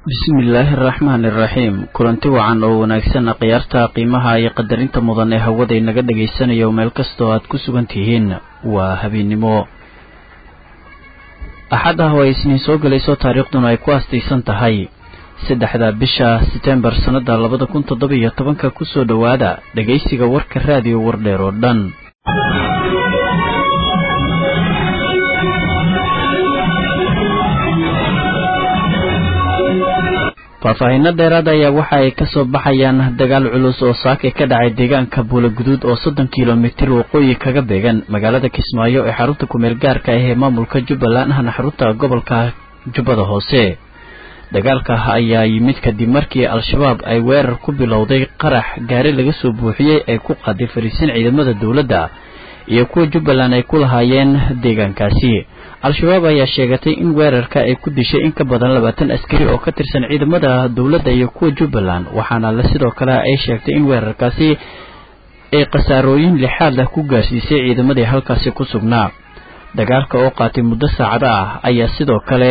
bismillaahi araxmaani iraxiim kulanti wacan oo wanaagsan khiyaarta qiimaha iyo qadarinta mudan ee hawada inaga dhagaysanayo meel kastoo aad ku sugan tihiin waa habeennimo axad ah oo ay isniin soo gelayso taariikhduna ay ku aastaysan tahay saddexda bisha setembar sannada labada kun toddoba iyo tobanka kusoo dhowaada dhegaysiga warka raadiyo wardheer oo dhan faahfaahinno dheeraad ayaa waxa ay kasoo baxayaan dagaal culus oo saake ka dhacay deegaanka buulaguduud oo soddon kilomitir waqooyi kaga beegan magaalada kismaayo ee xarunta kumeel gaarka ah ee maamulka jubbaland ahna xarunta gobolka jubbada hoose dagaalka ayaa yimid kadib markii al-shabaab ay weerar ku bilowday qarax gaari laga soo buuxiyey ay ku qaaday fariisin ciidamada dowladda iyo kuwa jubbaland ay ku lahaayeen deegaankaasi al-shabaab ayaa sheegatay in weerarka ay ku dishay in ka badan labaatan askari oo ka tirsan ciidamada dowladda iyo kuwa jubbaland waxaana le sidoo kale ay sheegtay in weerarkaasi ay khasaarooyin lixaad ah ku gaarsiisay ciidamadii halkaasi ku sugnaa dagaalka oo qaatay muddo saacado ah ayaa sidoo kale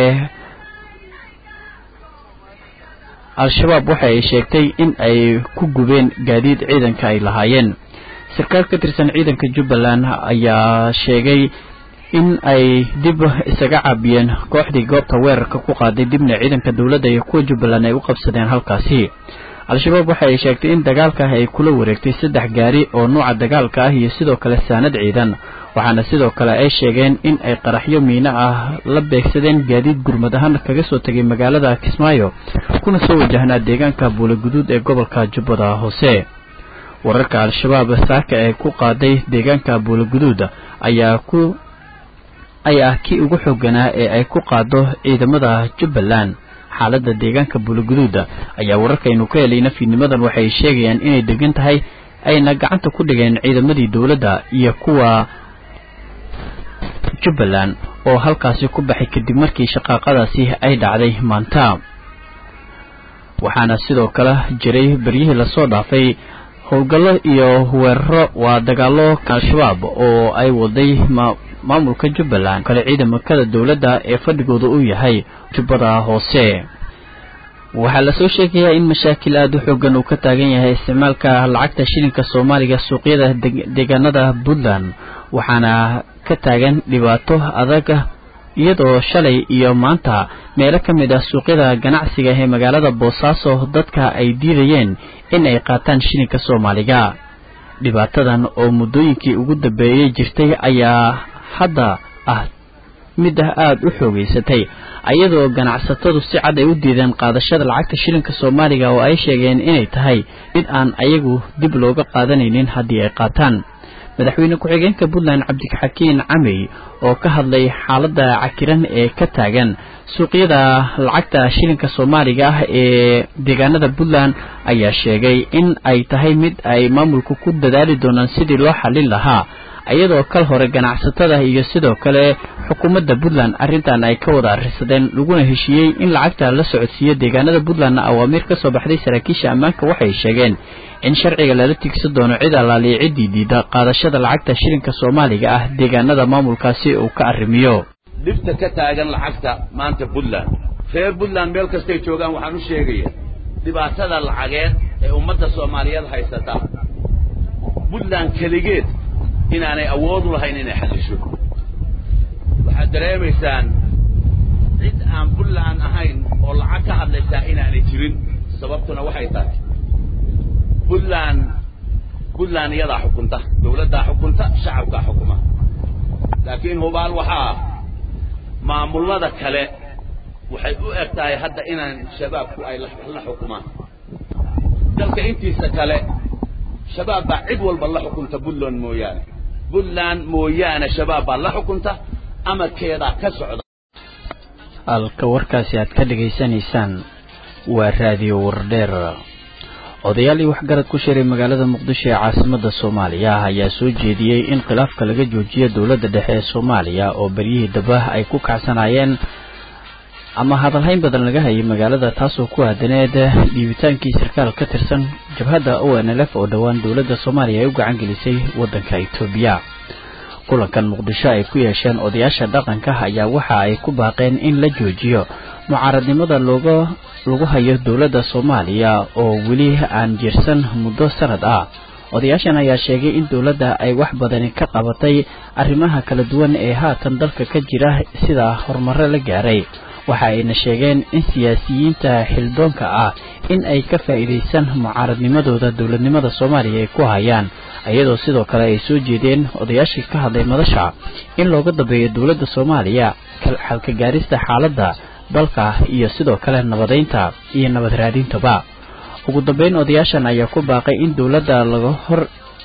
al-shabaab waxa ay sheegtay in ay ku gubeen gaadiid ciidanka ay lahaayeen sarkaal ka tirsan ciidanka jubbaland ayaa sheegay in ay dib isaga caabiyeen kooxdii goobta weerarka ku qaaday dibna ciidanka dowladda iyo kuwa jubbaland ay u qabsadeen halkaasi al-shabaab waxa ay sheegtay in dagaalka ay kula wareegtay saddex gaari oo nuuca dagaalka ah iyo sidoo kale saanad ciidan waxaana sidoo kale ay sheegeen in ay qaraxyo miino ah la beegsadeen gaadiid gurmad ahaan kaga soo tegay magaalada kismaayo kuna soo wajahnaa deegaanka buulaguduud ee gobolka jubbada hoose wararka al-shabaab saaka ee ku qaaday deegaanka buulaguduud ayaa ku ayaa ah kii ugu xooganaa ee ay ku qaado ciidamada jubbaland xaaladda deegaanka buulaguduuda ayaa wararkaynu ka helayna fiidnimadan waxay sheegayaan inay degan tahay ayna gacanta ku dhigeen ciidamadii dowladda iyo kuwa jubbaland oo halkaasi ku baxay kadib markii shaqaaqadaasi ay dhacday maanta waxaana sidoo kale jiray beryihii lasoo dhaafay howlgallo iyo weeraro waa dagaallo al-shabaab oo ay waday maamulka jubbaland kale ciidamakada dowladda ee fadhigooda uu yahay jubbada hoose waxaa lasoo sheegayaa in mashaakil aada u xoogan uu ka taagan yahay isticmaalka lacagta shilinka soomaaliga suuqyada deegaanada puntland waxaana ka taagan dhibaato adag iyadoo shalay iyo maanta meelo ka mid ah suuqyada ganacsiga ee magaalada boosaaso dadka ay diidayeen in ay qaataan shilinka soomaaliga dhibaatadan oo muddooyinkii ugu dambeeyey jirtay ayaa hadda ah mid ah aada u xoogeysatay iyadoo ganacsatadu si cad ay u diideen qaadashada lacagta shilinka soomaaliga oo ay sheegeen inay tahay mid aan ayagu dib looga qaadanaynin haddii ay qaataan madaxweyne ku-xigeenka puntland cabdixakiin camey oo ka hadlay xaaladda cakiran ee ka taagan suuqyada lacagta shilinka soomaaliga ah ee deegaanada puntland ayaa sheegay in ay tahay mid ay maamulku ku dadaali doonaan sidii loo xallin lahaa iyadoo kal hore ganacsatada iyo sidoo kale xukuumadda puntland arrintan ay ka wada arrisadeen laguna heshiiyey in lacagta la socodsiiyo deegaanada puntlandna awaamiir ka soo baxday saraakiisha ammaanka waxay sheegeen in sharciga lala tigsan doono cid allaaliya ciddii diida qaadashada lacagta shilinka soomaaliga ah deegaanada maamulkaasi uu ka arrimiyo dhibta ka taagan lacagta maanta puntland reer puntland meel kastay joogaan waxaan u sheegaya dhibaatada lacageed ee ummadda soomaaliyeed haysata puntland keligeed inaanay awood u lahayn inay xallisho waxaad dareemaysaan cid aan puntland ahayn oo lacag ka hadlaysaa inaanay jirin sababtuna waxay tahay puntland puntland iyadaa xukunta dawladdaa xukunta shacabkaa xukuma laakiin hubaal waxaa maamullada kale waxay u eg tahay hadda inaan shabaabku ay la xukumaan dalka intiisa kale shabaab baa cid walba la xukunta puntland mooyaane puntland mooyaane shabaab baa la xukunta amarkeedaa ka socda halka warkaasi aad ka dhegaysanaysaan waa raadiyo wardheer odayaal iyo waxgarad ku shiray magaalada muqdisho ee caasimadda soomaaliya ayaa soo jeediyey in khilaafka laga joojiyo dowladda dhexe ee soomaaliya oo beryihii daba ay ku kacsanaayeen ama hadalhayn badan laga hayay magaalada taasoo ku aadaneed dhiibitaankii sarkaal ka tirsan jabhadda o n l f oo dhowaan dowladda soomaaliya ay u gacan gelisay waddanka etoobiya kulankan muqdisho ay ku yeesheen odayaasha dhaqanka ayaa waxa ay ku baaqeen in la joojiyo mucaaradnimada looga lagu hayo dowladda soomaaliya oo weli aan jirsan muddo sanad ah odayaashan ayaa sheegay in dowladda ay wax badani ka qabatay arrimaha kala duwan ee haatan dalka ka jira sida horumaro la gaaray waxa ayna sheegeen in siyaasiyiinta xildoonka ah in ay ka faa'iidaysan mucaaradnimadooda dowladnimada soomaaliya ay ku hayaan iyadoo sidoo kale ay soo jeedeen odayaashii ka hadlay madasha in looga dambeeyo dowladda soomaaliya xalka gaarista xaaladda dalka iyo sidoo kale nabadaynta iyo nabad raadintaba ugu dambeyn odayaashan ayaa ku baaqay in dowladda laga hor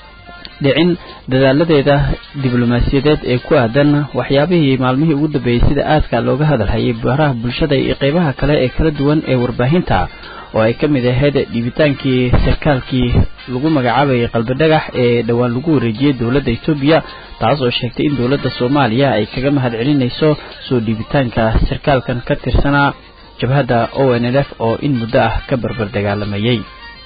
dhicin dadaaladeeda diblomaasiyadeed ee ku aadan waxyaabihii maalmihii ugu dambeeyey sida aadka looga hadalhayay baraha bulshada iyo qeybaha kale ee kala duwan ee warbaahinta oo ay ka mid ahayd dhiibitaankii sarkaalkii lagu magacaabayay qalbi dhagax ee dhowaan lagu wareejiyey dowladda etoobiya taas oo sheegtay in dowladda soomaaliya ay kaga mahad celinayso soo dhiibitaanka sarkaalkan ka tirsanaa jabhadda o n l f oo in muddo ah ka barbar dagaalamayey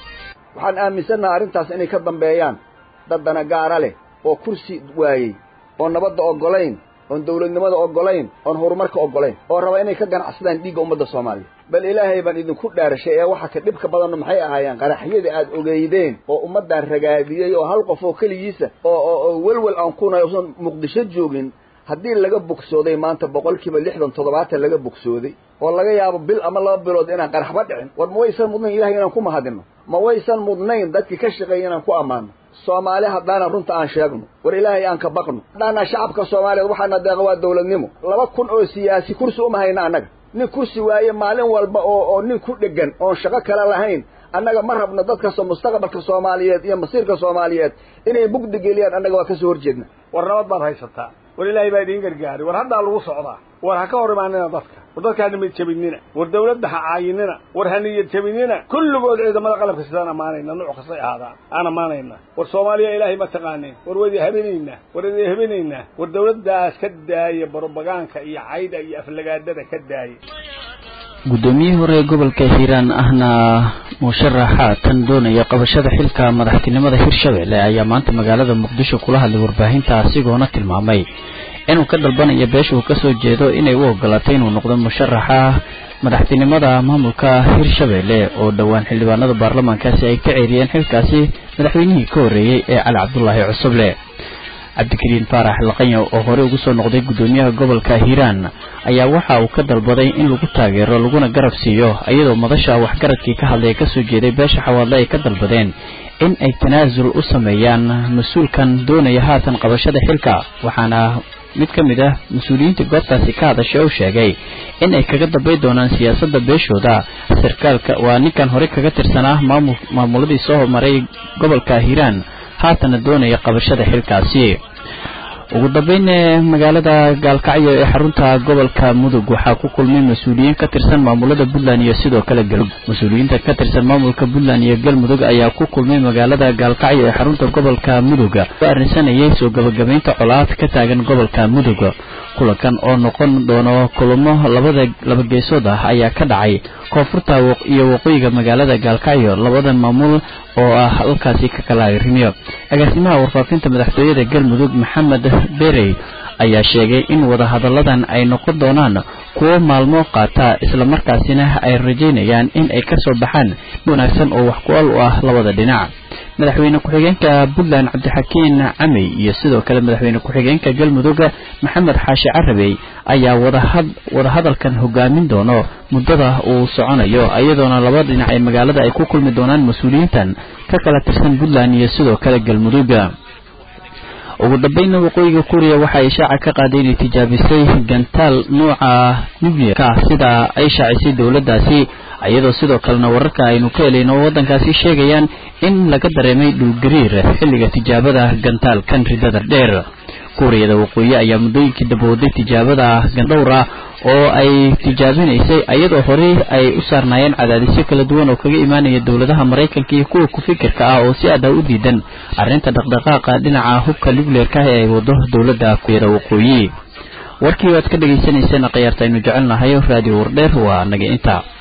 waxaan aaminsannaha arrintaas inay ka dambeeyaan dad dana gaara leh oo kursi waayey oon nabadda oggolayn oon dawladnimada oggolayn oon horumarka oggolayn oo raba inay ka ganacsadaan dhiigga ummadda soomaaliya bal ilaahay baan idinku dhaarashay ee waxa ka dhibka badanno maxay ahaayeen qaraxyadii aad ogeydeen oo ummaddan ragaadiyey oo hal qof oo keligiisa oo oo welwel aan kunay usan muqdisho joogin haddii laga bogsooday maanta boqolkiiba lixdan toddobaatan laga bogsooday oo laga yaabo bil ama laba bilood inaan qaraxba dhicin war ma waysan mudnayn ilahay inaan ku mahadinno ma waysan mudnayn dadkii ka shaqeeyay inaan ku ammaano soomaali haddaana runta aan sheegno war ilaahay aan ka baqno haddaana shacabka soomaaliyeed waxaana deeqa waa dawladnimo laba kun oo siyaasi kursi uma hayna annaga nin kursi waaye maalin walba oo oo nin ku dhegan oon shaqo kale lahayn annaga ma rabno dadkasta mustaqbalka soomaaliyeed iyo masiirka soomaaliyeed inay bugdi geliyaan annaga waa kasoo horjeedna war nabad baad haysataa war ilaahay baa idiin gargaaray war haddaa lagu socdaa war ha ka hor imaanina dadka war dadka ha nimad jebinina war dawladda ha caayinina war ha niyad jebinina kulligood ciidamada qalabka sidaan ammaanayna nuuc kastay ahaadaan aan ammaanayna war soomaaliya ilaahay ma taqaaneen war wadi habinaynaa war idi habinaynaa war dawladdaas ka daaya barobagaanka iyo cayda iyo aflagaadada ka daaya guddoomiyihii hore ee gobolka hiiraan ahna musharaxa tan doonaya qabashada xilka madaxtinimada hirshabelle ayaa maanta magaalada muqdisho kula hadlay warbaahinta asigoona tilmaamay inuu ka dalbanayo beesha uu kasoo jeedo inay u ogolaatay inuu noqdo musharaxa madaxtinimada maamulka hirshabelle oo dhowaan xildhibaanada baarlamaankaasi ay ka ceeriyeen xilkaasi madaxweynihii ka horreeyey ee cali cabdulaahi cusuble cabdikariin faarax laqanya oo hore ugu soo noqday guddoomiyaha gobolka hiiraan ayaa waxa uu ka dalbaday in lagu taageero laguna garab siiyo iyadoo madasha waxgaradkii ka hadlaya kasoo jeeday beesha xawaadle ay ka dalbadeen in ay tanaasul u sameeyaan mas-uulkan doonaya haatan qabashada xilka waxaana mid ka mid ah mas-uuliyiinta goobtaasi ka hadashay oo sheegay in ay kaga dambay doonaan siyaasadda beeshooda sarkaalka waa ninkan hore kaga tirsanaa maamul maamuladii soo maray gobolka hiiraan haatana doonaya qabashada xilkaasi ugu dambeyn magaalada gaalkacyo ee xarunta gobolka mudug waxaa ku kulmay mas-uuliyiin ka tirsan maamulada puntland iyo sidoo kale galmudug mas-uuliyiinta ka tirsan maamulka puntland iyo galmudug ayaa ku kulmay magaalada gaalkacyo ee xarunta gobolka mudug oo arrinsanayay soo gabagabaynta colaad ka taagan gobolka mudug kulankan oo noqon doono kulamo labada laba geesood ah ayaa ka dhacay koonfurta iyo waqooyiga magaalada gaalkacyo labada maamul oo ah halkaasi ka kala arrimiyo agaasimaha warfaafinta madaxtooyada galmudug maxamed berey ayaa sheegay in wadahadalladan ay noqon doonaan kuwo maalmo qaata islamarkaasina ay rajaynayaan in ay kasoo baxaan wanaagsan oo wax ku-al u ah labada dhinac madaxweyne ku-xigeenka puntland cabdixakiin camey iyo sidoo kale madaxweyne ku-xigeenka galmudug maxamed xaashi carabey ayaa wadahadalkan hogaamin doono muddada uu soconayo iyadoona laba dhinac ee magaalada ay ku kulmi doonaan mas-uuliyiintan ka kala tirsan puntland iyo sidoo kale galmudug ugu dambeynna waqooyiga kuuriya waxa ay shaaca ka qaaday inay tijaabisay gantaal nuuca nuclearka sida ay shaacisay dowladdaasi iyadoo sidoo kalena wararka aynu ka helayno waddankaasi sheegayaan in laga dareemay dhulgariir xilliga tijaabada gantaalkan ridada dheer kuuriyada waqooyi ayaa muddooyinkii dabooday tijaabada gandhowra oo ay tijaabinaysay iyadoo horey ay u saarnaayeen cadaadisyo kala duwan oo kaga imaanaya dowladaha maraykanka iyo kuwa ku-fikirka ah oo si adah u diidan arrinta dhaqdhaqaaqa dhinaca hubka nucleerka ee ay wado dowladda kuuriyada waqooyi warkii waad ka dhagaysanayseen khiyaarta aynu jecelnahay raadiyo wardheer waa naga inta